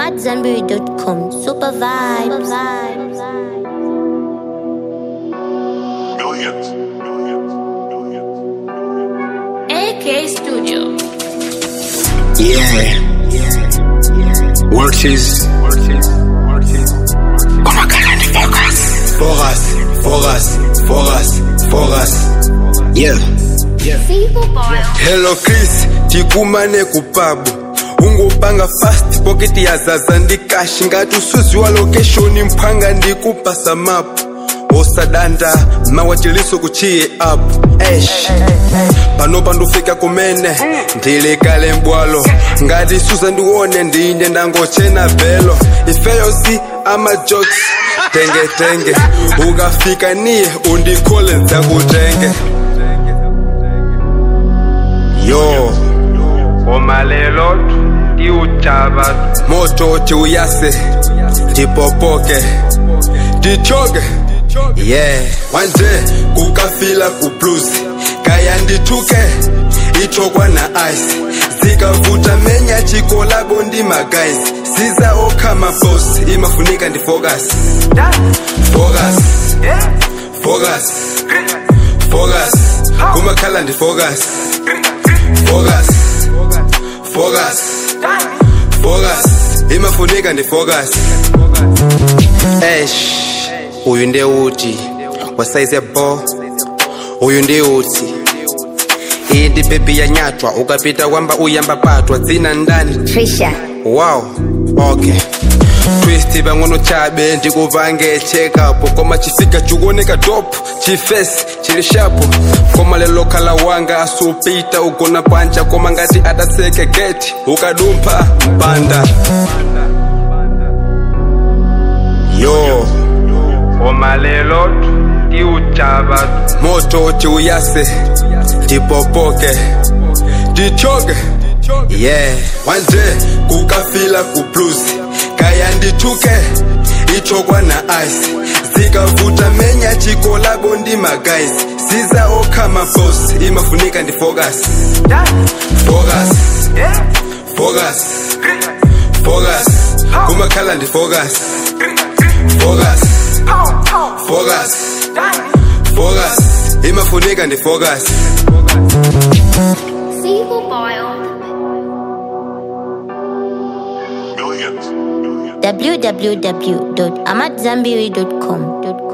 AmadZanbury.com. Super vibes. Millions. Millions. Millions. AK Studio. Yeah. Worksheets. Como Kalani Focus. Focus. Focus. Focus. Focus. Yeah. hello chris tikumane kupabu ungopanga fast pocket yazaza ndikashi ngati usuziwa location mphanga ndikupasa mapu osadanda mawachiliso kuchiye apu esh panopa ndufika kumene ndilikale mbwalo ngati suza ndiwone ndine ndangochena velo ifeyosi amajokes tengetenge ukafika niye undikhole ndzakutenge yo Goma lelo tiuchaba moto tiuyase tipopoke tichoke yeah wanje kukafila kubluzi kaya ndithuke ichokwa na ice zikavuta menya chikolabo ndi magayizi siza okhama boss imafunika ndifocus focus focus focus kumakhala ndifocus focus focus focus imafunika ndifocus esh uyu ndiye uti wasaize bo uyu ndiye uti iyi ndi bebi yanyatwa ukapita kwamba uyamba patwa dzina ndani Trisha. wow okay twist pang'ono chabe ndikupange checkup koma chifika chikuoneka top chifesi chili shapo koma lelo khala wanga asupita ugona panja koma ngati ataseke geti ukadumpha mpanda yo Goma lelo tiuchaba moto tiuyase tipopoke tichoke yeah wanje kukafila kubluzi kaya ndithuke ichokwa na ice zikavuta menya chikolabo ndi magayizi siza okhama boss imafunika ndifocus focus focus focus kumakhala ndifocus focus focus focus imafunika ndifocus Millions. www.amadzanbury.com.